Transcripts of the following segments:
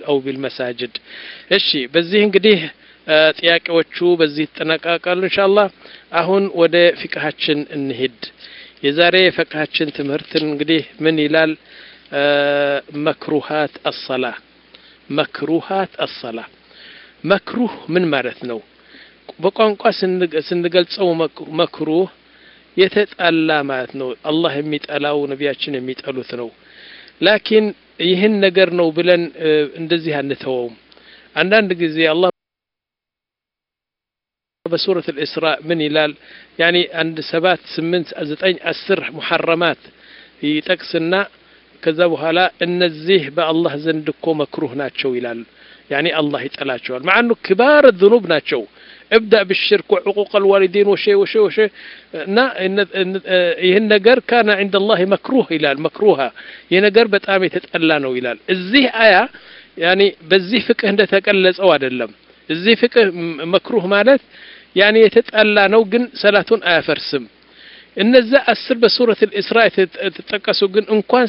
አው ቢልመሳጅድ እሺ በዚህ እንግዲህ ጥያቄዎቹ በዚህ ይጠናቀቃሉ ኢንሻአላህ አሁን ወደ ፍቅሃችን እንሂድ የዛሬ የፍቅሃችን ትምህርት እንግዲህ ምን ይላል መክሩሃት አሰላ መክሩሃት አሰላ መክሩህ ምን ማለት ነው በቋንቋ ስንገልጸው መክሩህ የተጣላ ማለት ነው አላህ የሚጠላው ነቢያችን የሚጠሉት ነው ላኪን ይህን ነገር ነው ብለን እንደዚህ አንተወውም አንዳንድ ጊዜ አላህ በሱረት الإسراء ምን ይላል ያኒ አንድ ሰባት ስምንት ዘጠኝ አስር ሙሐረማት ይጠቅስና ከዛ በኋላ እነዚህ በአላህ ዘንድ እኮ መክሩህ ናቸው ይላል ያኒ አላህ ይጠላቸዋል مع انه كبار الذنوب ናቸው ابدأ بالشرك وعقوق الوالدين وشيء وشيء وشيء እና ይህን ነገር ካነ عند الله مكروه ይላል مكروها ይህ ነገር በጣም የተጠላ ነው ይላል እዚህ አያ ያኒ በዚህ ፍቅህ እንደተቀለጸው አይደለም እዚህ ፍቅህ መክሩህ ማለት ያኒ የተጠላ ነው ግን ሰላቱን አያፈርስም እነዛ አስር በሱረት الإስራ የተጠቀሱ ግን እንኳን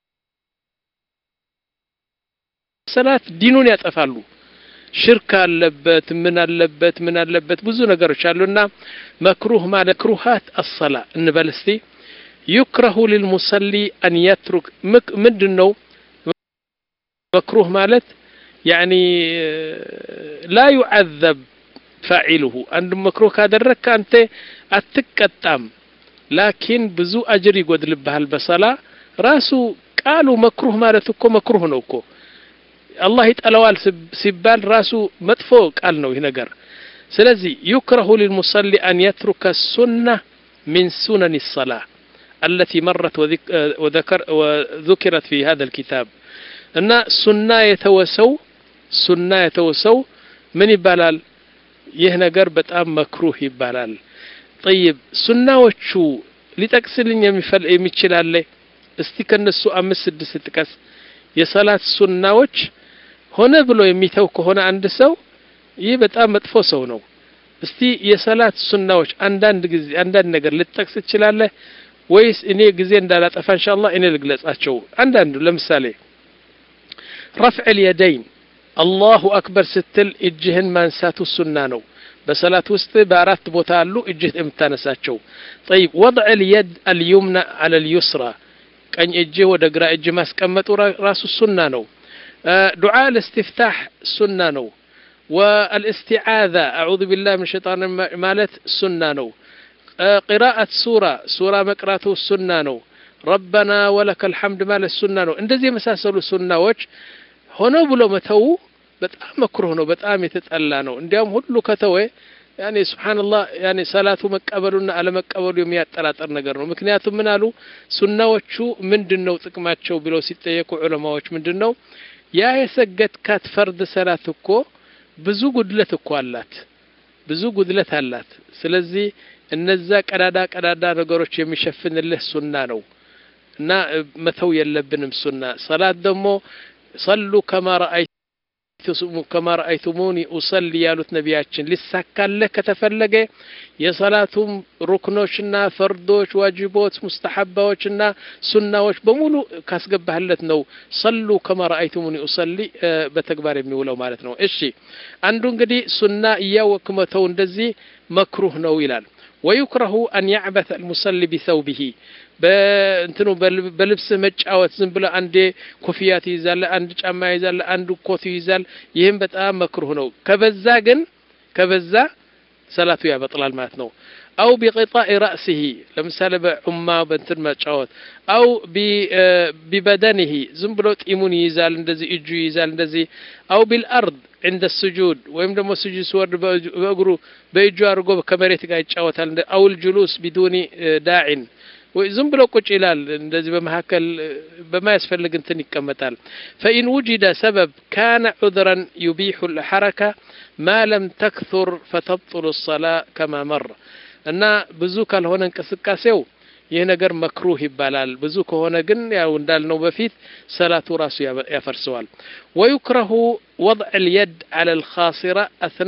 ሰላት ዲኑን ያጠፋሉ ሽርክ አለበት ምን አለበት ምን አለበት ብዙ ነገሮች አሉና መክሩህ ማለት ክሩሃት አሰላ እንበል እስቲ ዩክረሁ ሊልሙሰሊ አን የትሩክ ምንድን ነው መክሩህ ማለት ያኒ ላ ዩዓዘብ ፋዒልሁ አንድ መክሩህ ካደረግክ አንተ አትቀጣም ላኪን ብዙ አጅር ይጎድልብሃል በሰላ ራሱ ቃሉ መክሩህ ማለት እኮ መክሩህ ነው እኮ አላህ ይጠላዋል ሲባል ራሱ መጥፎ ቃል ነው ይህ ነገር ስለዚህ ዩክረሁ ሊልሙሰሊ አን የትሩከ ሱና ሚን ሱነን الصلاة التي مرت وذكر وذكرت في هذا الكتاب እና ሱና የተወሰው ሱና የተወሰው ምን ይባላል ይህ ነገር በጣም መክሩህ ይባላል ጠይብ ሱናዎቹ ሊጠቅስልኝ የሚችል አለ እስቲ ከነሱ አምስት ስድስት ጥቀስ የሰላት ሱናዎች ሆነ ብሎ የሚተው ከሆነ አንድ ሰው ይህ በጣም መጥፎ ሰው ነው እስቲ የሰላት ሱናዎች አንዳንድ ጊዜ አንዳንድ ነገር ልትጠቅስ ትችላለህ ወይስ እኔ ጊዜ እንዳላጠፋ ኢንሻአላህ እኔ ልግለጻቸው አንዳንዱ ለምሳሌ ረፍዕ اليدين አላሁ አክበር ስትል እጅህን ማንሳቱ ሱና ነው በሰላት ውስጥ በአራት ቦታ አሉ እጅህ የምታነሳቸው طيب وضع اليد اليمنى على اليسرى ቀኝ እጅህ ወደ ግራ እጅ ማስቀመጡ ራሱ ሱና ነው ዱዓ الاستفتاح ሱና ነው والاستعاذة أعوذ بالله من الشيطان مالت سنة نو قراءة سورة سورة مقراته سنة نو ربنا ولك الحمد مالت سنة نو እንደዚህ የመሳሰሉ ሱናዎች ሆኖ ብሎ መተው በጣም መክሩህ ነው በጣም የተጠላ ነው እንዲያውም ሁሉ ከተወ ያኔ ስብሓንላህ ያኔ ሰላቱ መቀበሉና አለመቀበሉ የሚያጠራጠር ነገር ነው ምክንያቱም ምን አሉ ሱናዎቹ ምንድን ነው ጥቅማቸው ብለው ሲጠየቁ ዑለማዎች ምንድን ነው ያ የሰገድካት ፈርድ ሰላት እኮ ብዙ ጉድለት እኮ አላት ብዙ ጉድለት አላት ስለዚህ እነዛ ቀዳዳ ቀዳዳ ነገሮች የሚሸፍንልህ ሱና ነው እና መተው የለብንም ሱና ሰላት ደግሞ ሰሉ ከማ ረአይ ከማ ረአይቱሙኒ ኡሰሊ ያሉት ነቢያችን ሊሳካለህ ከተፈለገ የሰላቱም ሩክኖችና ፈርዶች ዋጅቦች ሙስተሐባዎችና ሱናዎች በሙሉ ካስገባህለት ነው ሰሉ ከማ ረአይቱሙኒ ኡሰሊ በተግባር የሚውለው ማለት ነው እሺ አንዱ እንግዲህ ሱና እያወክ መተው እንደዚህ መክሩህ ነው ይላል ወዩክረሁ አን ያዕበተ አልሙሰሊ ቢሰውቢሂ በእንትኑ በልብስህ መጫወት ዝም ብለ አንዴ ኮፍያ ትይዛለ አንድ ጫማ ይዛለ አንዱ ኮት ይይዛል ይህም በጣም መክሩህ ነው ከበዛ ግን ከበዛ ሰላቱ ያበጥላል ማለት ነው አው ቢቅጣኢ ራእሲሂ ለምሳሌ በዑማ በእንትን መጫወት አው ቢበደንሂ ዝም ብሎ ጢሙን ይይዛል እንደዚህ እጁ ይይዛል እንደዚህ አው ቢልአርድ عند السجود ወይም ደግሞ ስጁድ ሲወርድ በእግሩ በእጁ አድርጎ ከመሬት ጋር ይጫወታል አው الجلوس بدون داع ወይ ዝም ብሎ ቁጭ ይላል እንደዚህ በመካከል በማያስፈልግ እንትን ይቀመጣል ፈኢን ውጅደ ሰበብ ካነ ዑذረን ዩቢሑ ልሐረካ ማ ለም ተክثር ፈተብطሉ الصላ ከማ መር እና ብዙ ካልሆነ እንቅስቃሴው ይህ ነገር መክሩህ ይባላል ብዙ ከሆነ ግን ያው እንዳልነው በፊት ሰላቱ ራሱ ያፈርሰዋል ወዩክረሁ ወضዕ اليد على الخاصرة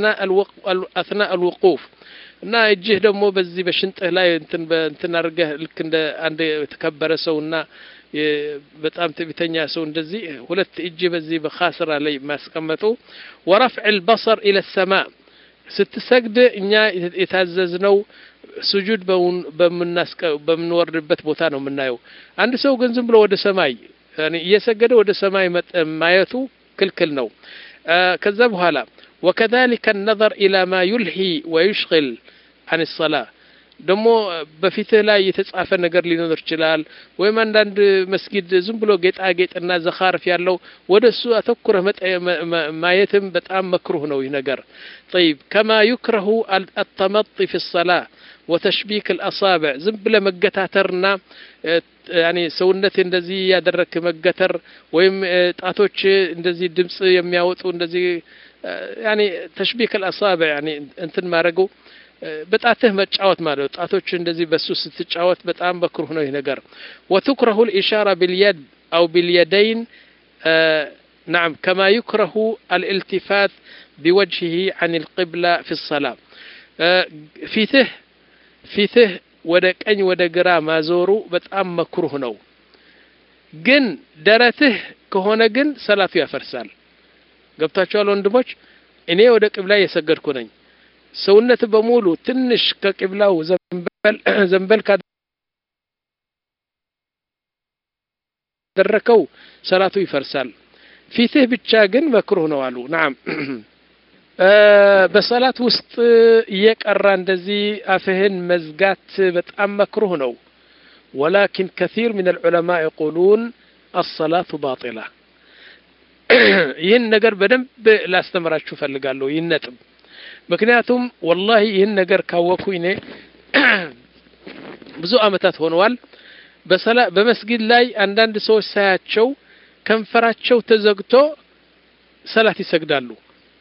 أثناء الوقوف እና እጅህ ደግሞ በዚህ በሽንጥህ ላይ እንትን በእንትን አድርገህ ልክ እንደ አንድ የተከበረ ሰውና በጣም ትዕቢተኛ ሰው እንደዚህ ሁለት እጅ በዚህ በኻስራ ላይ ማስቀመጡ ወረፍዕ ልበሰር ኢለ ሰማ ስትሰግድ እኛ የታዘዝነው ስጁድ በምንወርድበት ቦታ ነው የምናየው። አንድ ሰው ግን ዝም ብሎ ወደ ሰማይ እየሰገደ ወደ ሰማይ ማየቱ ክልክል ነው። ከዛ በኋላ ወከዛሊከ ነዘር ኢላ ማ ዩልሂ ወዩሽግል አን ሰላ ደግሞ በፊትህ ላይ የተጻፈ ነገር ሊኖር ይችላል። ወይም አንዳንድ መስጊድ ዝም ብሎ ጌጣጌጥና ዘኻርፍ ያለው ወደ እሱ አተኩረህ ማየትም በጣም መክሩህ ነው ይህ ነገር። ጠይብ ከማ ዩክረሁ አተመጢ ፊ ሰላ ወተሽቢክ አልአሳብዕ ዝም ብለህ መገታተርና ያኔ ሰውነት እንደዚህ ያደረክ መገተር ወይም ጣቶች እንደዚህ ድምፅ የሚያወጡ እንደዚህ ያኔ ተሽቢክ አልአሳብዕ ያኔ እንትን ማድረጉ በጣትህ መጫወት ማለት ነው። ጣቶች እንደዚህ በሱ ስትጫወት በጣም መክሩህ ነው ይህ ነገር። ወትኩረሁ ልኢሻራ ቢልየድ አው ቢልየደይን ናም ከማ ዩክረሁ አልኢልቲፋት ቢወጅሂ አን ልቅብላ ፊ ሰላ ፊትህ ፊትህ ወደ ቀኝ ወደ ግራ ማዞሩ በጣም መክሩህ ነው። ግን ደረትህ ከሆነ ግን ሰላቱ ያፈርሳል። ገብታችኋል ወንድሞች? እኔ ወደ ቅብላ እየሰገድኩ ነኝ። ሰውነት በሙሉ ትንሽ ከቅብላው ዘንበል ዘንበል ካደረከው ሰላቱ ይፈርሳል። ፊትህ ብቻ ግን መክሩህ ነው አሉ። ናም በሰላት ውስጥ እየቀራ እንደዚህ አፍህን መዝጋት በጣም መክሩህ ነው። ወላኪን ከሲር ምን አልዑለማ የቁሉን አሰላቱ ባጢላ። ይህን ነገር በደንብ ላስተምራችሁ ፈልጋለሁ። ይህን ነጥብ ምክንያቱም ወላሂ ይህን ነገር ካወኩ እኔ ብዙ አመታት ሆነዋል። በሰላ በመስጊድ ላይ አንዳንድ ሰዎች ሳያቸው ከንፈራቸው ተዘግቶ ሰላት ይሰግዳሉ።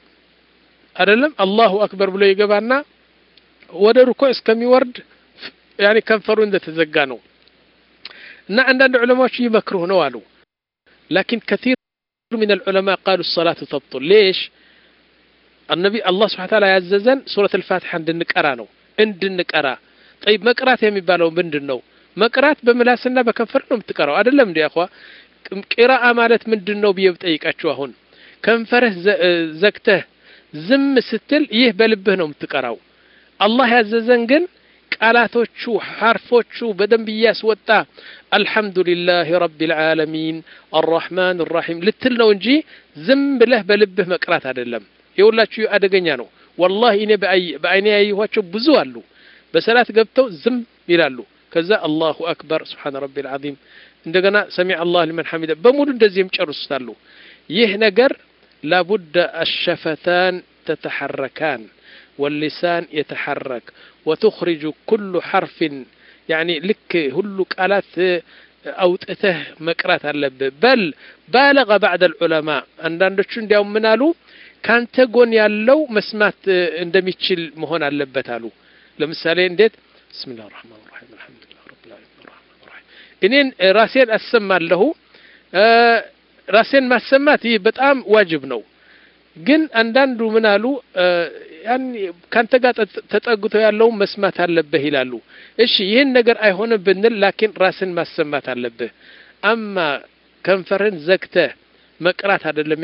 አይደለም አላሁ አክበር ብሎ ይገባና ወደ ሩኮ እስከሚወርድ ያኔ ከንፈሩ እንደተዘጋ ነው። እና አንዳንድ ዑለማዎች ይመክሩህ ነው አሉ። ላኪን ከቲር ምን አልዑለማ ቃሉ ሰላቱ ተብጡል ሌሽ النبي الله سبحانه وتعالى ያዘዘን ሱረት الፋቲሓ እንድንቀራ ነው እንድንቀራ ጠይብ መቅራት የሚባለው ምንድን ነው መቅራት በምላስና በከንፈር ነው የምትቀራው አይደለም እንዲ አኳ ቂራአ ማለት ምንድን ነው ብዬ ብጠይቃችሁ አሁን ከንፈርህ ዘግተህ ዝም ስትል ይህ በልብህ ነው የምትቀራው አላህ ያዘዘን ግን ቃላቶቹ ሐርፎቹ በደንብ እያስወጣ አልሐምዱሊላህ ረቢል ዓለሚን አራሕማን ራሒም ልትል ነው እንጂ ዝም ብለህ በልብህ መቅራት አይደለም የሁላችሁ አደገኛ ነው። ወላሂ እኔ በአይኔ ያየኋቸው ብዙ አሉ። በሰላት ገብተው ዝም ይላሉ። ከዛ አላሁ አክበር ስብሓነ ረቢል ዓዚም እንደገና ሰሚዕ አላህ ሊመን ሐሚደ በሙሉ እንደዚህ የሚጨርሱታሉ። ይህ ነገር ላቡደ አሸፈታን ተተሐረካን ወሊሳን የተሐረክ ወትኽሪጁ ኩሉ ሐርፊን ያኒ ልክ ሁሉ ቃላት አውጥተህ መቅራት አለብህ። በል ባለቀ ባዕድ አልዑለማ አንዳንዶቹ እንዲያውም ምን አሉ ካንተ ጎን ያለው መስማት እንደሚችል መሆን አለበት አሉ። ለምሳሌ እንዴት ብስሚላህ ራህማን ራሒም አልሐምዱሊላህ ረብል ዓለሚን ራህማን ራሒም እኔን ራሴን አሰማለሁ። ራሴን ማሰማት ይህ በጣም ዋጅብ ነው። ግን አንዳንዱ ምን አሉ ያን ካንተ ጋር ተጠግቶ ያለውን መስማት አለብህ ይላሉ። እሺ ይህን ነገር አይሆንም ብንል ላኪን ራስን ማሰማት አለብህ። አማ ከንፈርን ዘግተህ መቅራት አይደለም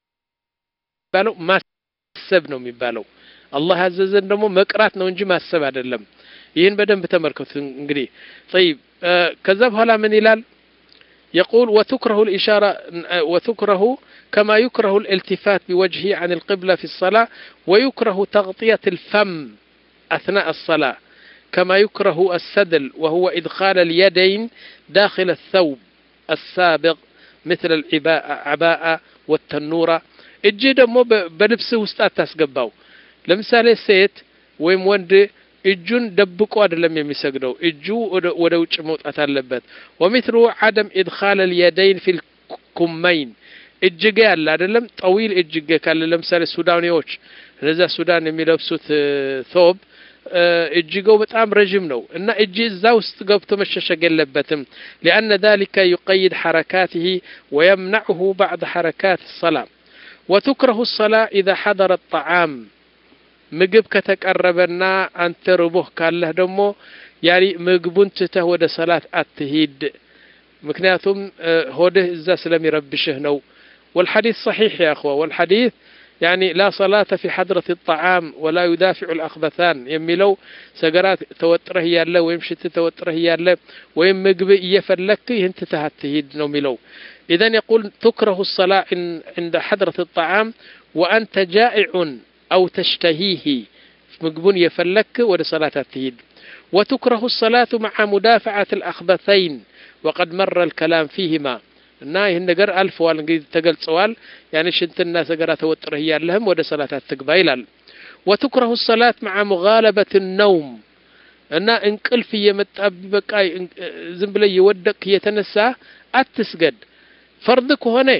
የሚባለው ማሰብ ነው የሚባለው። አላህ ያዘዘን ደግሞ መቅራት ነው እንጂ ማሰብ አይደለም። ይህን በደንብ ተመልከቱ። እንግዲህ ጠይብ ከዛ በኋላ ምን ይላል? يقول وتكره الإشارة وتكره كما يكره الالتفات بوجهه عن القبلة في الصلاة ويكره تغطية الفم أثناء الصلاة كما يكره السدل وهو إدخال اليدين داخل الثوب السابق مثل العباءة والتنورة እጅ ደግሞ በልብስህ ውስጥ አታስገባው። ለምሳሌ ሴት ወይም ወንድ እጁን ደብቆ አይደለም የሚሰግደው፣ እጁ ወደ ውጭ መውጣት አለበት። ወሚትሉ ዓደም ኢድኻል ልየደይን ፊል ኩመይን እጅጌ አለ አይደለም፣ ጠዊል እጅጌ ካለ ለምሳሌ ሱዳኔዎች እነዚያ ሱዳን የሚለብሱት ቶብ እጅገው በጣም ረዥም ነው እና እጅ እዛ ውስጥ ገብቶ መሸሸግ የለበትም። ሊአነ ذلك يقيد حركاته ويمنعه بعد حركات الصلاة وتكره الصلاة إذا حضر الطعام ምግብ ከተቀረበና አንተ ርቦህ ካለህ ደግሞ ያኒ ምግቡን ትተህ ወደ ሰላት አትሂድ። ምክንያቱም ሆድህ እዛ ስለሚረብሽህ ነው والحديث صحيح يا أخوة والحديث يعني لا صلاة في حضرة الطعام ولا يدافع الأخبثان يميلو سقرات توتره يالا ويم شت توتره يالا ويم مقب يفلك انت تهتهيد نوميلو إذا يقول تكره الصلاة عند حضرة الطعام وأنت جائع أو تشتهيه مقبون يفلك ولا صلاة التهيد وتكره الصلاة مع مدافعة الأخبثين وقد مر الكلام فيهما እና ይህን ነገር አልፈዋል እንግዲህ ተገልጸዋል ያኔ ሽንትና ሰገራ ተወጥረህ እያለህም ወደ ሰላት አትግባ ይላል ወትኩረሁ ሰላት መዓ ሙጋለበት ነውም እና እንቅልፍ እየመጣ በቃ ዝም ብለ እየወደቅ እየተነሳ አትስገድ ፈርድ ከሆነ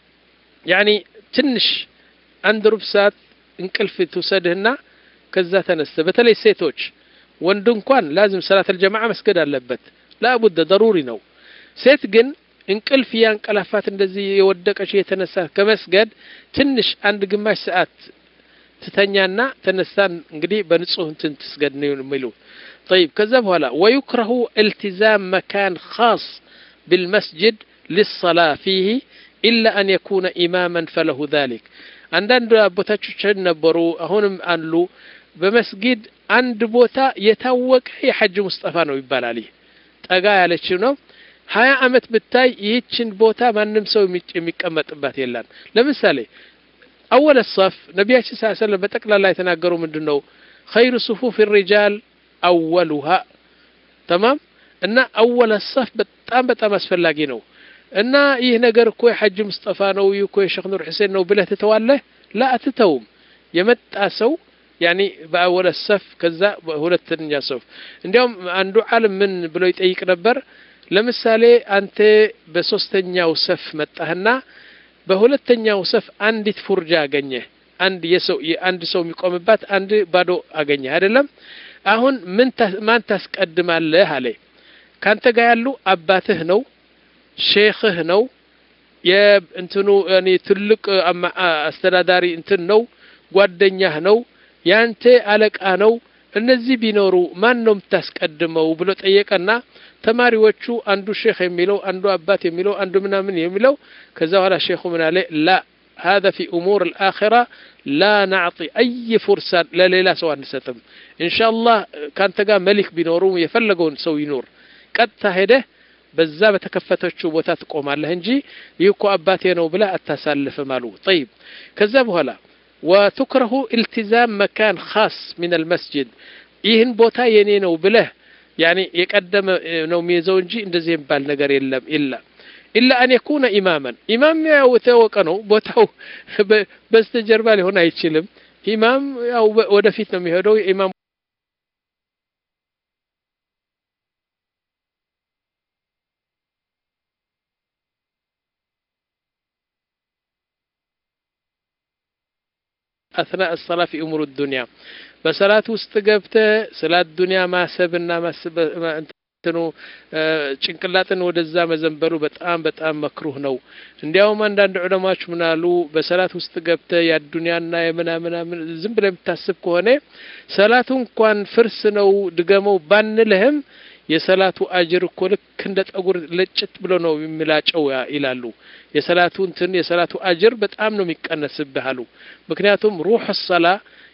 ያኒ ትንሽ አንድ ሩብ ሰዓት እንቅልፍ ትውሰድህና ከዛ ተነስተ በተለይ ሴቶች ወንድ እንኳን ላዝም ሰላት አልጀማዓ መስገድ አለበት ላቡደ ደሩሪ ነው ሴት ግን እንቅልፍ ያንቀላፋት እንደዚህ የወደቀች የተነሳ ከመስገድ ትንሽ አንድ ግማሽ ሰዓት ትተኛና ተነሳን እንግዲህ በንጹህ እንትን ትስገድ ነው የሚሉ طيب ከዛ በኋላ ويكره التزام مكان خاص بالمسجد للصلاة فيه إلا أن يكون إماما فله ذلك አንዳንድ አቦታቾችን ነበሩ አሁንም አሉ በመስጊድ አንድ ቦታ የታወቀ የሐጅ ሙስጠፋ ነው ይባላል ይህ ጠጋ ያለችው ነው ሀያ አመት ብታይ ይህችን ቦታ ማንም ሰው የሚቀመጥባት የላን ለምሳሌ አወለ ሰፍ ነቢያችን ስ ሰለም በጠቅላላ የተናገሩ ምንድን ነው ኸይሩ ሱፉፍ ሪጃል አወሉሃ ተማም እና አወለ ሰፍ በጣም በጣም አስፈላጊ ነው እና ይህ ነገር እኮ የሐጅ ሙስጠፋ ነው ይህ እኮ የሸክ ኑር ሕሴን ነው ብለህ ትተዋለህ ላ አትተውም የመጣ ሰው ያኒ በአወለ ሰፍ ከዛ ሁለተኛ ሰፍ እንዲያውም አንዱ ዓለም ምን ብሎ ይጠይቅ ነበር ለምሳሌ አንተ በሶስተኛው ሰፍ መጣህና በሁለተኛው ሰፍ አንዲት ፉርጃ አገኘህ አንድ የሰው አንድ ሰው የሚቆምባት አንድ ባዶ አገኘህ አይደለም አሁን ምን ማን ታስቀድማለህ አለ ካንተ ጋር ያሉ አባትህ ነው ሼኽህ ነው የእንትኑ እኔ ትልቅ አስተዳዳሪ እንትን ነው ጓደኛህ ነው ያንተ አለቃ ነው እነዚህ ቢኖሩ ማን ነው የምታስቀድመው ብሎ ጠየቀና ተማሪዎቹ አንዱ ሼክ የሚለው አንዱ አባት የሚለው አንዱ ምናምን የሚለው ከዛ በኋላ ሼኹ ምን አለ ላ هذا في أمور الآخرة لا نعطي أي فرصة لا ليلة سواء نستم إن شاء الله كان تقا ملك بنورو يفلقون سوي نور قد تهده በዛ በተከፈተችው ቦታ ትቆማለህ እንጂ ይህ እኮ አባቴ ነው ብለህ አታሳልፍም አሉ ጠይብ ከዛ በኋላ ወትክረሁ ኢልቲዛም መካን ካስ ምን አልመስጅድ ይህን ቦታ የኔ ነው ብለህ ያኔ የቀደመ ነው የሚይዘው እንጂ እንደዚህ የሚባል ነገር የለም ኢላ ኢላ አን የኩነ ኢማመን ኢማም ያው የታወቀ ነው ቦታው በስተጀርባ ሊሆን አይችልም ኢማም ያው ወደፊት ነው የሚሄደው ኢማም أثناء الصلاة في أمور الدنيا በሰላት ውስጥ ገብተ ስላት ዱንያ ማሰብና እንትኑ ጭንቅላትን ወደዛ መዘንበሉ በጣም በጣም መክሩህ ነው እንዲያውም አንዳንድ ዑለማዎች ምናሉ በሰላት ውስጥ ገብተ የአዱንያና የምናምናምን ዝም ብለ የምታስብ ከሆነ ሰላቱ እንኳን ፍርስ ነው ድገመው ባንልህም የሰላቱ አጅር እኮ ልክ እንደ ጠጉር ለጭት ብሎ ነው የሚላጨው ይላሉ የሰላቱ እንትን የሰላቱ አጅር በጣም ነው የሚቀነስብህ አሉ ምክንያቱም ሩህ ሰላ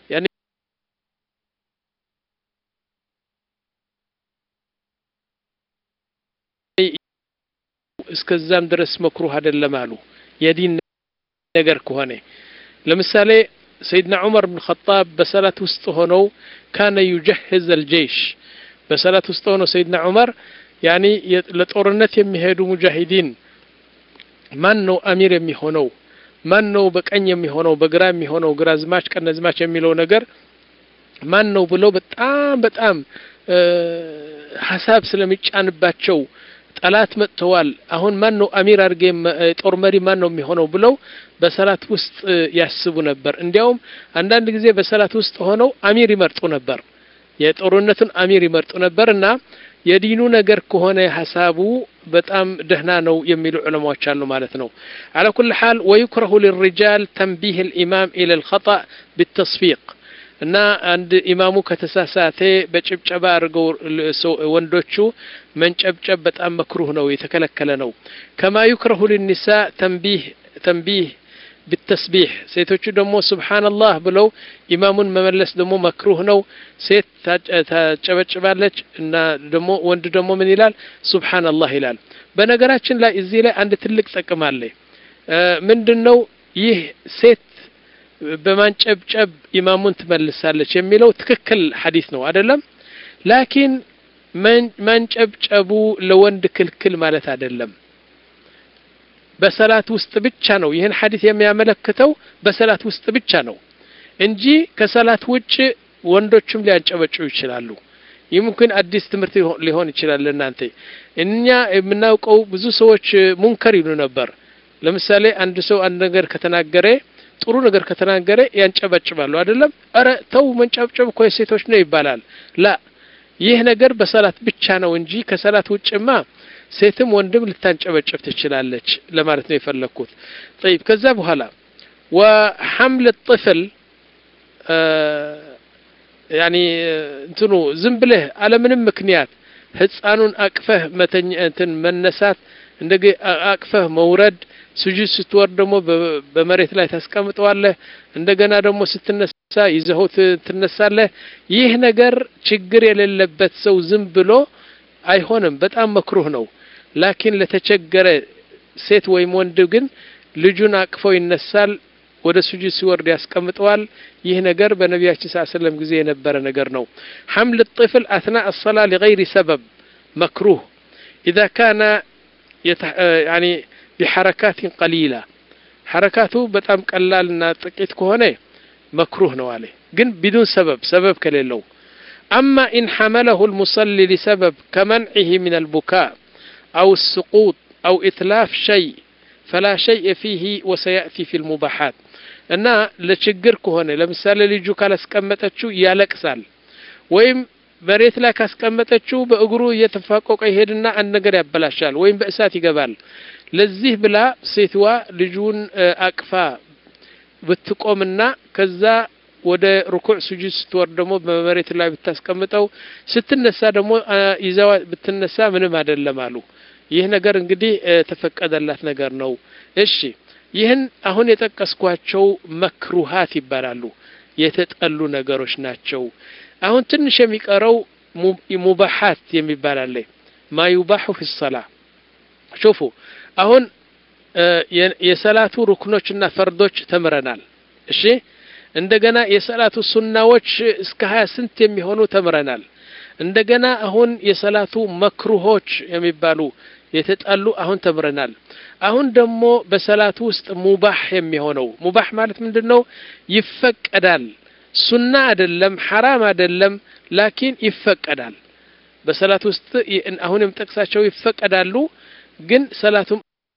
እስከዛም ድረስ መክሩህ አይደለም አሉ የዲን ነገር ከሆነ ለምሳሌ ሰይድና ዑመር ብን ኸጣብ በሰላት ውስጥ ሆነው ካነ ዩጀህዝ አልጀይሽ በሰላት ውስጥ ሆነው ሰይድና ዑመር ያኒ ለጦርነት የሚሄዱ ሙጃሂዲን ማን ነው አሚር የሚሆነው ማን ነው በቀኝ የሚሆነው በግራ የሚሆነው ግራዝማች ቀነዝማች የሚለው ነገር ማን ነው ብለው በጣም በጣም ሀሳብ ስለሚጫንባቸው ጠላት መጥተዋል አሁን ማን ነው አሚር አድርጌ ጦር መሪ ማን ነው የሚሆነው ብለው በሰላት ውስጥ ያስቡ ነበር እንዲያውም አንዳንድ ጊዜ በሰላት ውስጥ ሆነው አሚር ይመርጡ ነበር የጦርነቱን አሚር ይመርጡ ነበር እና የዲኑ ነገር ከሆነ ሀሳቡ በጣም ደህና ነው የሚሉ ዑለማዎች አሉ ማለት ነው على كل حال ويكره للرجال تنبيه الإمام إلى الخطأ بالتصفيق እና አንድ ኢማሙ ከተሳሳተ በጭብጨባ አድርገው ወንዶቹ መንጨብጨብ በጣም መክሩህ ነው፣ የተከለከለ ነው። ከማ ዩክረሁ ልኒሳ ተንቢህ ተንቢህ ብተስቢሕ ሴቶቹ ደግሞ ሱብሓነላህ ብለው ኢማሙን መመለስ ደግሞ መክሩህ ነው። ሴት ታጨበጭባለች እና ደግሞ ወንድ ደግሞ ምን ይላል? ሱብሓነላህ ይላል። በነገራችን ላይ እዚህ ላይ አንድ ትልቅ ጥቅም አለ። ምንድን ነው ይህ ሴት በማንጨብጨብ ኢማሙን ትመልሳለች የሚለው ትክክል ሐዲስ ነው አይደለም። ላኪን ማንጨብጨቡ ለወንድ ክልክል ማለት አይደለም። በሰላት ውስጥ ብቻ ነው ይህን ሐዲስ የሚያመለክተው በሰላት ውስጥ ብቻ ነው እንጂ ከሰላት ውጭ ወንዶችም ሊያንጨበጭቡ ይችላሉ። ይምክን አዲስ ትምህርት ሊሆን ይችላል ለእናንተ። እኛ የምናውቀው ብዙ ሰዎች ሙንከር ይሉ ነበር። ለምሳሌ አንድ ሰው አንድ ነገር ከተናገረ ጥሩ ነገር ከተናገረ ያንጨበጭባሉ አይደለም። እረ ተው መንጨብጨብ እኮ የሴቶች ነው ይባላል። ላ ይህ ነገር በሰላት ብቻ ነው እንጂ ከሰላት ውጭማ ሴትም ወንድም ልታንጨበጭብ ትችላለች ለማለት ነው የፈለግኩት። ጠይብ ከዛ በኋላ ወሐምል ጥፍል ያኒ እንትኑ ዝም ብለህ አለምንም ምክንያት ህፃኑን አቅፈህ መተኛ እንትን መነሳት እንደገ አቅፈህ መውረድ ስጁድ ስትወርድ ደግሞ በመሬት ላይ ታስቀምጠዋለህ። እንደገና ደግሞ ስትነሳ ይዘኸው ትነሳለህ። ይህ ነገር ችግር የሌለበት ሰው ዝም ብሎ አይሆንም፣ በጣም መክሩህ ነው። ላኪን ለተቸገረ ሴት ወይም ወንድ ግን ልጁን አቅፈው ይነሳል፣ ወደ ስጁድ ሲወርድ ያስቀምጠዋል። ይህ ነገር በነቢያችን ስ ሰለም ጊዜ የነበረ ነገር ነው። ሐምል ጥፍል አትና አሰላ ሊገይሪ ሰበብ መክሩህ ኢዛ ካነ ያኒ ቢሐረካትን ቀሊላ ሐረካቱ በጣም ቀላልና ጥቂት ከሆነ መክሩህ ነው አለ። ግን ቢዱን ሰበብ ሰበብ ከሌለው አማ ኢን ሐመለሁ ልሙሰሊ ሊሰበብ ከመንዒህ ምን አልቡካ አው ስቁጥ አው ኢትላፍ ሸይ ፈላ ሸይء ፊህ ወሰያእቲ ፊ ልሙባሓት እና ለችግር ከሆነ ለምሳሌ ልጁ ካላስቀመጠችው ያለቅሳል ወይም መሬት ላይ ካስቀመጠችው በእግሩ እየተፋቆቀ ይሄድና አንድ ነገር ያበላሻል ወይም በእሳት ይገባል። ለዚህ ብላ ሴትዋ ልጁን አቅፋ ብትቆምና ከዛ ወደ ሩኩዕ ስጁድ ስትወርድ ደግሞ በመሬት ላይ ብታስቀምጠው ስትነሳ ደግሞ ይዛዋ ብትነሳ ምንም አይደለም አሉ። ይህ ነገር እንግዲህ ተፈቀደላት ነገር ነው። እሺ ይህን አሁን የጠቀስኳቸው መክሩሃት ይባላሉ። የተጠሉ ነገሮች ናቸው። አሁን ትንሽ የሚቀረው ሙባሓት የሚባል አለ። ማ ዩባሑ ፊ ሰላ ሹፉ አሁን የሰላቱ ሩክኖችና ፈርዶች ተምረናል። እሺ እንደገና የሰላቱ ሱናዎች እስከ ሀያ ስንት የሚሆኑ ተምረናል። እንደገና አሁን የሰላቱ መክሩሆች የሚባሉ የተጣሉ አሁን ተምረናል። አሁን ደግሞ በሰላቱ ውስጥ ሙባህ የሚሆነው ሙባህ ማለት ምንድን ነው? ይፈቀዳል። ሱና አይደለም፣ ሐራም አይደለም፣ ላኪን ይፈቀዳል። በሰላት ውስጥ አሁን የምጠቅሳቸው ይፈቀዳሉ፣ ግን ሰላቱም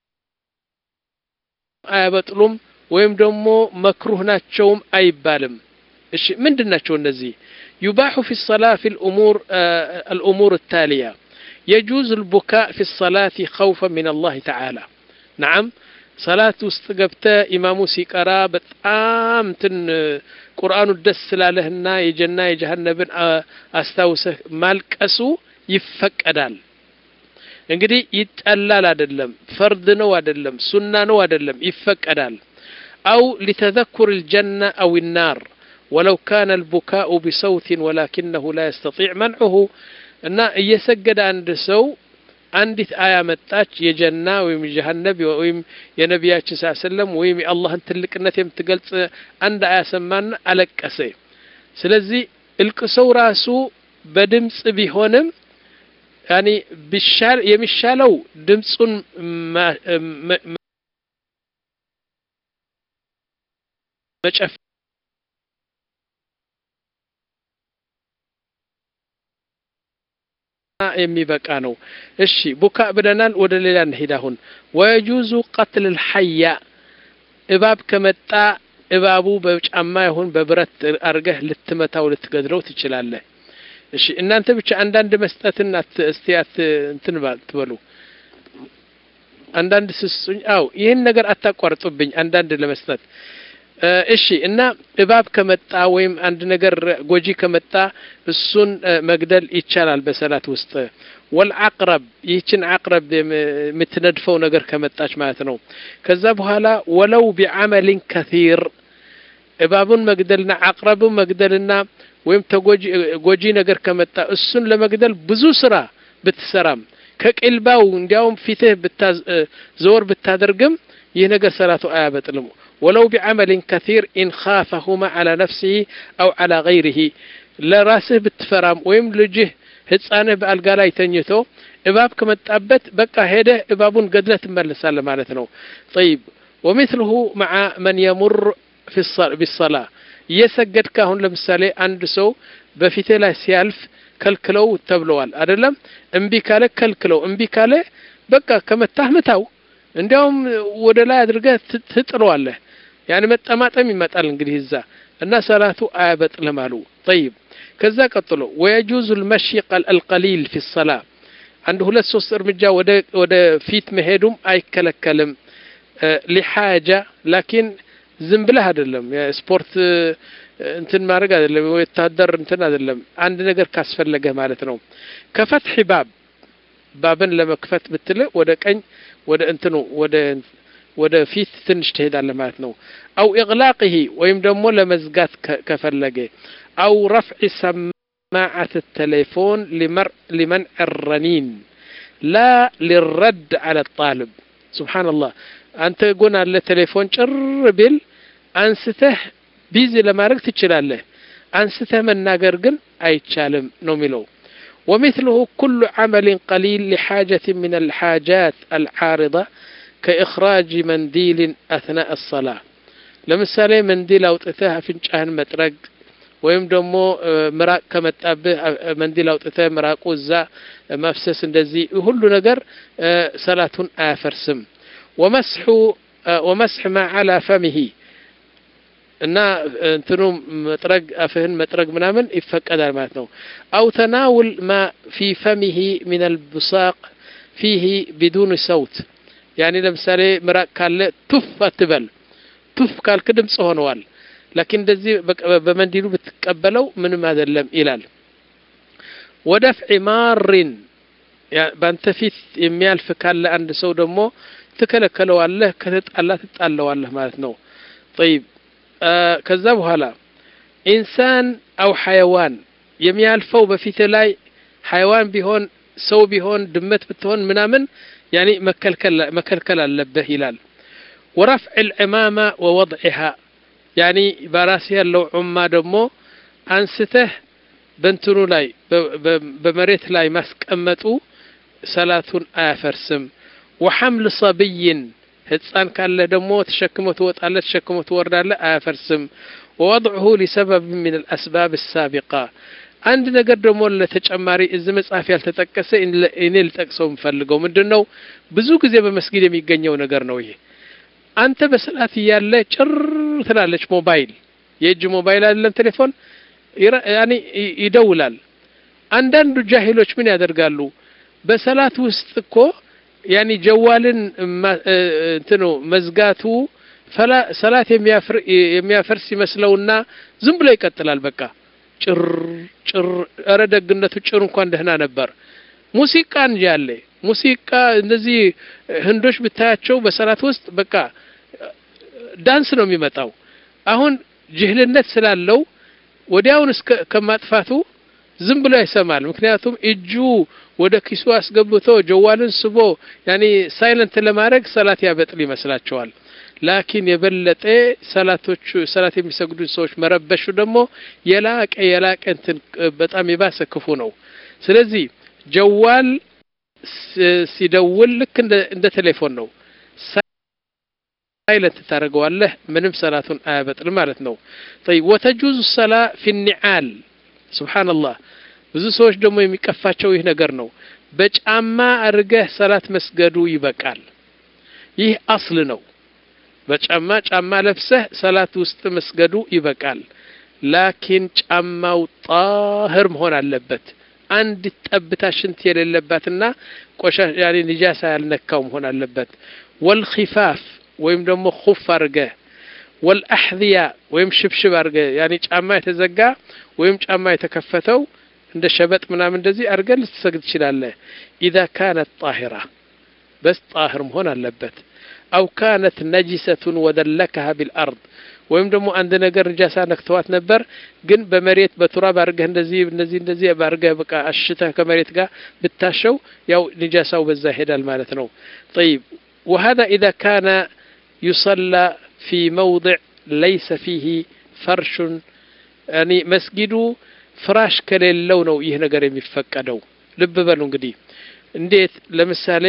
አያበጥሉም ወይም ደግሞ መክሩህ ናቸውም አይባልም። እሺ ምንድን ናቸው እነዚህ? ዩባሑ ፊ ሰላ ፊ አልኡሙር ታሊያ የጁዝ ልቡካእ ፊ ሰላት ኸውፈ ምን አላህ ተዓላ ነዓም ሰላት ውስጥ ገብተ ኢማሙ ሲቀራ በጣም ትን ቁርአኑ ደስ ስላለህና የጀና የጀሃነብን አስታውሰህ ማልቀሱ ይፈቀዳል። እንግዲህ ይጠላል አይደለም፣ ፈርድ ነው አይደለም፣ ሱና ነው አይደለም፣ ይፈቀዳል። አው ሊተዘኩር ልጀና አው ናር ወለው ካነ ልቡካኡ ቢሰውትን ወላኪነሁ ላ የስተጢዕ መንዑሁ እና እየሰገደ አንድ ሰው አንዲት አያ መጣች የጀና ወይም ጀሀነብ ወይም የነቢያችን ስ ሰለም ወይም የአላህን ትልቅነት የምትገልጽ አንድ አያ ሰማና አለቀሰ። ስለዚህ እልቅሰው ራሱ በድምፅ ቢሆንም ያኒ ቢሻል የሚሻለው ድምፁን መጨፍ የሚበቃ ነው። እሺ ቡካ ብለናል። ወደ ሌላ እንሂድ። አሁን ወየጁዙ ቀትል ልሐያ እባብ ከመጣ እባቡ በጫማ ይሁን በብረት አርገህ ልትመታው ልትገድለው ትችላለህ። እሺ እናንተ ብቻ አንዳንድ መስጠትን እስቲ እንትን ትበሉ። አንዳንድ ስሱኝ። አው ይህን ነገር አታቋርጡብኝ። አንዳንድ ለመስጠት እሺ እና እባብ ከመጣ ወይም አንድ ነገር ጎጂ ከመጣ እሱን መግደል ይቻላል በሰላት ውስጥ ወልዓቅረብ ይህችን አቅረብ የምትነድፈው ነገር ከመጣች ማለት ነው ከዛ በኋላ ወለው ቢዓመሊን ከሲር እባቡን መግደልና አቅረቡን መግደልና ወይም ተጎጂ ነገር ከመጣ እሱን ለመግደል ብዙ ስራ ብትሰራም ከቅልባው እንዲያውም ፊትህ ዘወር ብታደርግም ይህ ነገር ሰላቱ አያበጥልም ወለው ቢዓመሊን ከሲር ኢን ካፈሁማ ዓላ ነፍሲህ አው ዓላ ገይሪህ ለራስህ ብትፈራም ወይም ልጅህ ህፃንህ በአልጋ ላይ ተኝቶ እባብ ከመጣበት በቃ ሄደህ እባቡን ገድለህ ትመለሳለህ ማለት ነው ጠይብ ወምስልሁ መዓ መን የሙር ቢሰላ እየሰገድክ አሁን ለምሳሌ አንድ ሰው በፊትህ ላይ ሲያልፍ ከልክለው ተብለዋል አይደለም እምቢ ካለ ከልክለው እምቢ ካለ በቃ ከመታህ ምታው እንዲያውም ወደ ላይ አድርገህ ትጥለዋለህ ያን መጠማጠም ይመጣል እንግዲህ እዛ እና ሰላቱ አያበጥልም አሉ ጠይብ ከዛ ቀጥሎ ወየጁዙ ልመሺ አልቀሊል ፊ ሰላ አንድ ሁለት ሶስት እርምጃ ወደ ፊት መሄዱም አይከለከልም ሊሓጃ ላኪን ዝም ብለህ አይደለም የስፖርት እንትን ማድረግ አይደለም ወታደር እንትን አይደለም አንድ ነገር ካስፈለገህ ማለት ነው ከፈትሒ ባብ ባብን ለመክፈት ብትል ወደ ቀኝ ወደ እንትኑ ወደ ወደ ፊት ትንሽ ትሄዳለህ ማለት ነው አው ኢቅላቅህ ወይም ደግሞ ለመዝጋት ከፈለገ አው ረፍዕ ሰማዓት ተሌፎን ሊመንዕ ረኒን ላ ሊረድ አለ ጣልብ ስብሓንላህ አንተ ጎን አለ ቴሌፎን ጭር ቢል አንስተህ ቢዚ ለማድረግ ትችላለህ አንስተህ መናገር ግን አይቻልም ነው የሚለው ومثله كل عمل قليل لحاجة من الحاجات العارضة كإخراج منديل أثناء الصلاة ለምሳሌ መንዲል አውጥተህ አፍንጫህን መጥረግ ወይም ደግሞ ምራቅ ከመጣብህ መንዲል አውጥተህ ምራቁ እዛ መፍሰስ እንደዚህ ሁሉ ነገር ሰላቱን አያፈርስም ወመስሑ ወመስሕ ማ ዓላ ፈሚሂ እና እንትኑ መጥረግ አፍህን መጥረግ ምናምን ይፈቀዳል ማለት ነው አው ተናውል ማ ፊ ፈሚሂ ምን አልብሳቅ ፊሂ ቢዱን ሰውት ያኒ ለምሳሌ ምራቅ ካለ ቱፍ አትበል ቱፍ ካልክ ድምፅ ሆነዋል ላኪን እንደዚህ በመንዲሉ ብትቀበለው ምንም አይደለም ይላል ወደፍዒ ማሪን በአንተ ፊት የሚያልፍ ካለ አንድ ሰው ደግሞ ትከለከለዋለህ ከተጣላ ትጣለዋለህ ማለት ነው ጠይብ ከዛ በኋላ ኢንሳን አው ሐይዋን የሚያልፈው በፊት ላይ ሐይዋን ቢሆን ሰው ቢሆን ድመት ብትሆን ምናምን ያኒ መከልከል አለብህ ይላል ወረፍዕ ልዕማማ ወወضዕሃ ያኒ በራስ ያለው ዑማ ደግሞ አንስተህ በንትኑ ላይ በመሬት ላይ ማስቀመጡ ሰላቱን አያፈርስም ወሐምል ሰብይን ህፃን ካለ ደግሞ ተሸክሞ ትወጣለህ ተሸክሞ ትወርዳለህ አያፈርስም ወወضዕሁ ሊሰበብ ምን አልአስባብ ሳቢቃ አንድ ነገር ደግሞ ለተጨማሪ እዚ መጽሐፍ ያልተጠቀሰ እኔ ልጠቅሰው የምፈልገው ምንድን ነው ብዙ ጊዜ በመስጊድ የሚገኘው ነገር ነው ይሄ አንተ በሰላት እያለ ጭር ትላለች ሞባይል የእጅ ሞባይል አይደለም ቴሌፎን ያኔ ይደውላል አንዳንዱ ጃሂሎች ምን ያደርጋሉ በሰላት ውስጥ እኮ ያኒ ጀዋልን እንትኑ መዝጋቱ ሰላት የሚያፈርስ ይመስለውና ዝም ብሎ ይቀጥላል በቃ ጭር ጭር እረ ደግነቱ ጭር እንኳን ደህና ነበር ሙዚቃ እንጂ ያለ ሙዚቃ እነዚህ ህንዶች ብታያቸው በሰላት ውስጥ በቃ ዳንስ ነው የሚመጣው አሁን ጅህልነት ስላለው ወዲያውን እስከ ከማጥፋቱ ዝም ብሎ ይሰማል ምክንያቱም እጁ ወደ ኪሱ አስገብቶ ጀዋልን ስቦ ያኔ ሳይለንት ለማድረግ ሰላት ያበጥል ይመስላቸዋል ላኪን የበለጠ ሰላቶቹ ሰላት የሚሰግዱ ሰዎች መረበሹ ደግሞ የላቀ የላቀ እንትን በጣም የባሰ ክፉ ነው ስለዚህ ጀዋል ሲደውል ልክ እንደ ቴሌፎን ነው ሳይለንት ታደርገዋለህ ምንም ሰላቱን አያበጥል ማለት ነው طيب وتجوز الصلاه في النعال سبحان الله ብዙ ሰዎች ደግሞ የሚቀፋቸው ይህ ነገር ነው በጫማ አድርገህ ሰላት መስገዱ ይበቃል ይህ አስል ነው በጫማ ጫማ ለብሰህ ሰላት ውስጥ መስገዱ ይበቃል ላኪን ጫማው ጣህር መሆን አለበት አንድ ጠብታ ሽንት የሌለባትና ቆሻሽ ያኔ ንጃሳ ያልነካው መሆን አለበት ወልኺፋፍ ወይም ደግሞ ኹፍ አድርገህ ወልአሕذያ ወይም ሽብሽብ አድርገ ያኔ ጫማ የተዘጋ ወይም ጫማ የተከፈተው እንደ ሸበጥ ምናምን እንደዚህ አድርገ ልትሰግድ ትችላለህ። ኢዛ ካነት ጣሂራ በስ ጣህር መሆን አለበት። አው ካነት ነጂሰቱን ወደለከሃ ቢልአርድ ወይም ደግሞ አንድ ነገር ንጃሳ ነክተዋት ነበር፣ ግን በመሬት በቱራብ አድርገህ እንደዚህ እንደዚህ እንደዚህ አድርገህ በቃ አሽተህ ከመሬት ጋር ብታሸው ያው ንጃሳው በዛ ይሄዳል ማለት ነው። ጠይብ ወሀዛ ኢዛ ካነ ዩሰላ ፊ መውضዕ ለይሰ ፊህ ፈርሹን ያኒ መስጊዱ ፍራሽ ከሌለው ነው ይህ ነገር የሚፈቀደው። ልብ በሉ እንግዲህ እንዴት ለምሳሌ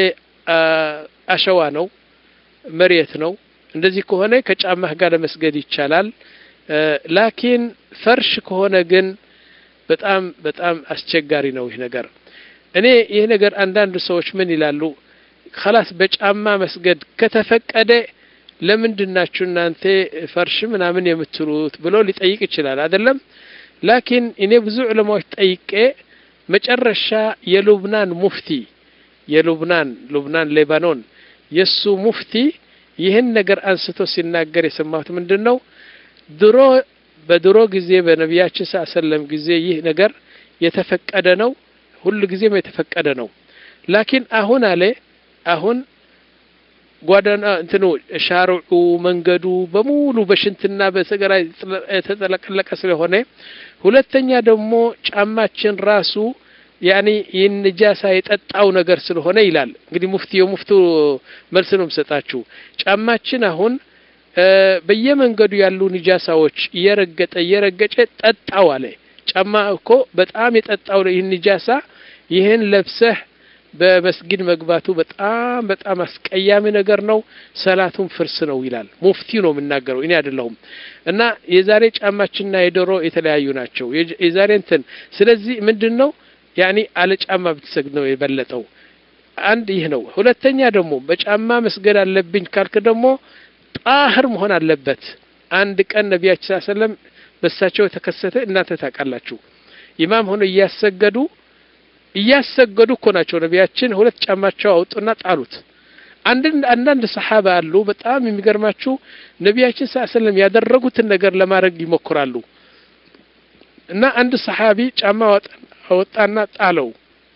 አሸዋ ነው፣ መሬት ነው። እንደዚህ ከሆነ ከጫማህ ጋር ለመስገድ ይቻላል። ላኪን ፈርሽ ከሆነ ግን በጣም በጣም አስቸጋሪ ነው ይህ ነገር። እኔ ይህ ነገር አንዳንድ ሰዎች ምን ይላሉ? ከላስ በጫማ መስገድ ከተፈቀደ ለምንድን ናችሁ እናንተ ፈርሽ ምናምን የምትሉት ብሎ ሊጠይቅ ይችላል አይደለም። ላኪን እኔ ብዙ ዑለማዎች ጠይቄ መጨረሻ የሉብናን ሙፍቲ የሉብናን ሉብናን ሌባኖን የሱ ሙፍቲ ይህን ነገር አንስቶ ሲናገር የሰማሁት ምንድን ነው? ድሮ በድሮ ጊዜ በነቢያችን ስ ሰለም ጊዜ ይህ ነገር የተፈቀደ ነው፣ ሁሉ ጊዜም የተፈቀደ ነው። ላኪን አሁን አለ አሁን ጓዳና እንትኑ ሻርዑ መንገዱ በሙሉ በሽንትና በሰገራ የተጠለቀለቀ ስለሆነ፣ ሁለተኛ ደግሞ ጫማችን ራሱ ያኒ ይህን ንጃሳ የጠጣው ነገር ስለሆነ ይላል። እንግዲህ ሙፍቲ የሙፍቱ መልስ ነው የምሰጣችሁ። ጫማችን አሁን በየመንገዱ ያሉ ንጃሳዎች እየረገጠ እየረገጨ ጠጣው አለ። ጫማ እኮ በጣም የጠጣው ይህን ንጃሳ ይህን ለብሰህ በመስጊድ መግባቱ በጣም በጣም አስቀያሚ ነገር ነው። ሰላቱን ፍርስ ነው ይላል ሙፍቲ ነው የምናገረው እኔ አይደለሁም። እና የዛሬ ጫማችንና የዶሮ የተለያዩ ናቸው። የዛሬ እንትን ስለዚህ ምንድን ነው ያኒ አለ ጫማ ብትሰግድ ነው የበለጠው። አንድ ይህ ነው። ሁለተኛ ደግሞ በጫማ መስገድ አለብኝ ካልክ ደግሞ ጣህር መሆን አለበት። አንድ ቀን ነቢያችን ሰለም በሳቸው የተከሰተ እናንተ ታውቃላችሁ። ኢማም ሆኖ እያሰገዱ እያሰገዱ እኮ ናቸው ነቢያችን ሁለት ጫማቸው አውጡና ጣሉት። አንዳንድ ሰሓባ አሉ በጣም የሚገርማችሁ ነቢያችን ሰለም ያደረጉትን ነገር ለማድረግ ይሞክራሉ። እና አንድ ሰሓቢ ጫማ አወጣና ጣለው።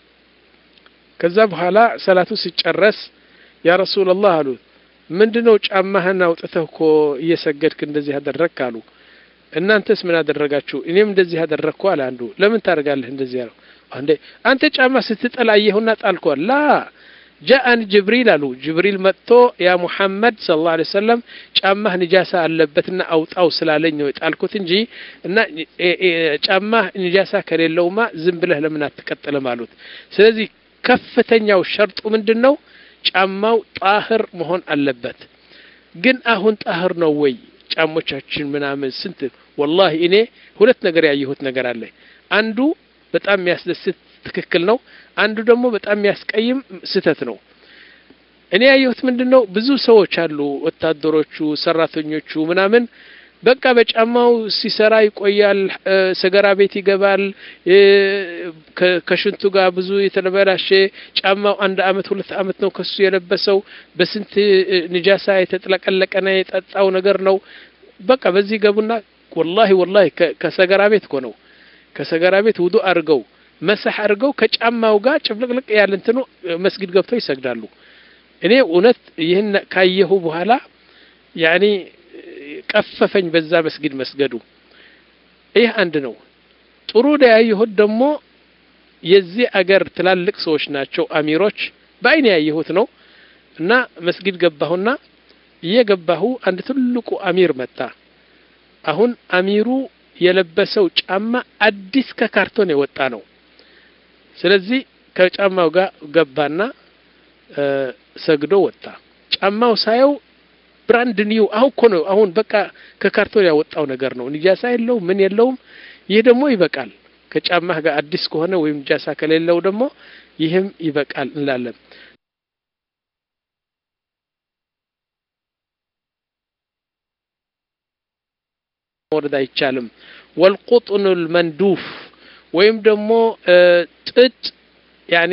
ከዛ በኋላ ሰላቱ ሲጨረስ ያ ረሱላላህ አሉት፣ ምንድነው ጫማህን አውጥተህ እኮ እየሰገድክ እንደዚህ አደረግክ አሉ። እናንተስ ምን አደረጋችሁ? እኔም እንደዚህ አደረግኩ አለ አንዱ። ለምን ታደርጋለህ እንደዚህ አለው። አንዴ አንተ ጫማ ስትጠላ አየሁና ጣልኳል። ላ ጃአን ጅብሪል አሉ። ጅብሪል መጥቶ ያ ሙሐመድ ሰለላሁ ዐለይሂ ወሰለም ጫማህ ንጃሳ አለበትና አውጣው ስላለኝ ነው የጣልኩት እንጂ እና ጫማህ ንጃሳ ከሌለውማ ዝም ብለህ ለምን አትቀጥልም አሉት። ስለዚህ ከፍተኛው ሸርጡ ምንድን ነው? ጫማው ጣህር መሆን አለበት። ግን አሁን ጣህር ነው ወይ ጫሞቻችን ምናምን ስንት ወላሂ እኔ ሁለት ነገር ያየሁት ነገር አለ። አንዱ በጣም የሚያስደስት ትክክል ነው። አንዱ ደግሞ በጣም የሚያስቀይም ስህተት ነው። እኔ ያየሁት ምንድን ነው? ብዙ ሰዎች አሉ፣ ወታደሮቹ፣ ሰራተኞቹ ምናምን በቃ በጫማው ሲሰራ ይቆያል። ሰገራ ቤት ይገባል። ከሽንቱ ጋር ብዙ የተበላሸ ጫማው አንድ አመት ሁለት አመት ነው ከሱ የለበሰው በስንት ንጃሳ የተጥለቀለቀና የጠጣው ነገር ነው። በቃ በዚህ ገቡና ወላሂ ወላሂ ከሰገራ ቤት እኮ ነው ከሰገራ ቤት ውዱ አድርገው መሳህ አድርገው ከጫማው ጋር ጭፍልቅልቅ ያለ እንትኑ መስጊድ ገብተው ይሰግዳሉ። እኔ እውነት ይህን ካየሁ በኋላ ያኔ ቀፈፈኝ በዛ መስጊድ መስገዱ። ይህ አንድ ነው። ጥሩ ያየሁት ደግሞ የዚህ አገር ትላልቅ ሰዎች ናቸው አሚሮች፣ በአይን ያየሁት ነው እና መስጊድ ገባሁና እየገባሁ አንድ ትልቁ አሚር መጣ። አሁን አሚሩ የለበሰው ጫማ አዲስ ከካርቶን የወጣ ነው። ስለዚህ ከጫማው ጋር ገባና ሰግዶ ወጣ። ጫማው ሳየው ብራንድ ኒው አሁን እኮ ነው አሁን በቃ ከካርቶን ያወጣው ነገር ነው። ንጃሳ የለውም ምን የለውም። ይህ ደግሞ ይበቃል። ከጫማህ ጋር አዲስ ከሆነ ወይም ንጃሳ ከሌለው ደግሞ ይህም ይበቃል እንላለን። መውረድ አይቻልም። ወልቁጥኑል መንዱፍ ወይም ደግሞ ጥጥ ያኔ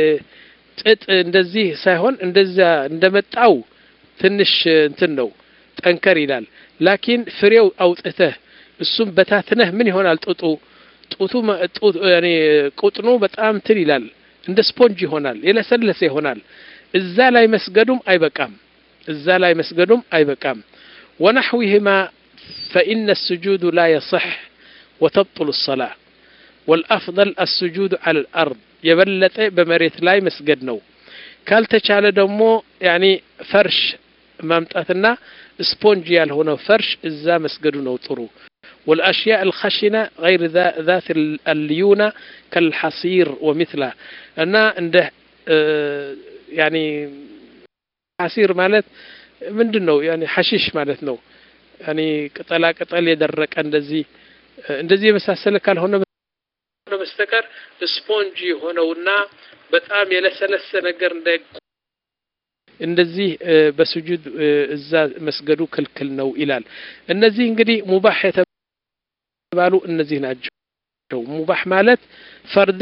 ጥጥ እንደዚህ ሳይሆን እንደዛ እንደመጣው ትንሽ እንትን ነው ጠንከር ይላል። ላኪን ፍሬው አውጥተህ እሱም በታትነህ ምን ይሆናል? ጡጡ ጡቱ ያኔ ቁጥኑ በጣም ትን ይላል፣ እንደ ስፖንጅ ይሆናል፣ የለሰለሰ ይሆናል። እዛ ላይ መስገዱም አይበቃም፣ እዛ ላይ መስገዱም አይበቃም። ወነሕዊህማ ፈኢነ ስጁዱ ላ የصሕ ወተብطሉ الصላة ወልአፍضል አስጁዱ ዐለ ልአርድ የበለጠ በመሬት ላይ መስገድ ነው። ካልተቻለ ደግሞ ያኒ ፈርሽ ማምጣትና ስፖንጅ ያልሆነው ፈርሽ እዛ መስገዱ ነው ጥሩ። والأشياء الخشنة غير ذات الليونة كالحصير ومثله أنا عنده يعني حصير مالت ምንድን ነው ያኒ ሐሺሽ ማለት ነው። ያኒ ቅጠላ ቅጠል የደረቀ እንደዚህ እንደዚህ የመሳሰለ ካልሆነ በስተቀር ስፖንጅ የሆነውና በጣም የለሰለሰ ነገር እንደ እንደዚህ በስጁድ እዛ መስገዱ ክልክል ነው ይላል። እነዚህ እንግዲህ ሙባህ የተባሉ እነዚህ ናቸው። ሙባህ ማለት ፈርድ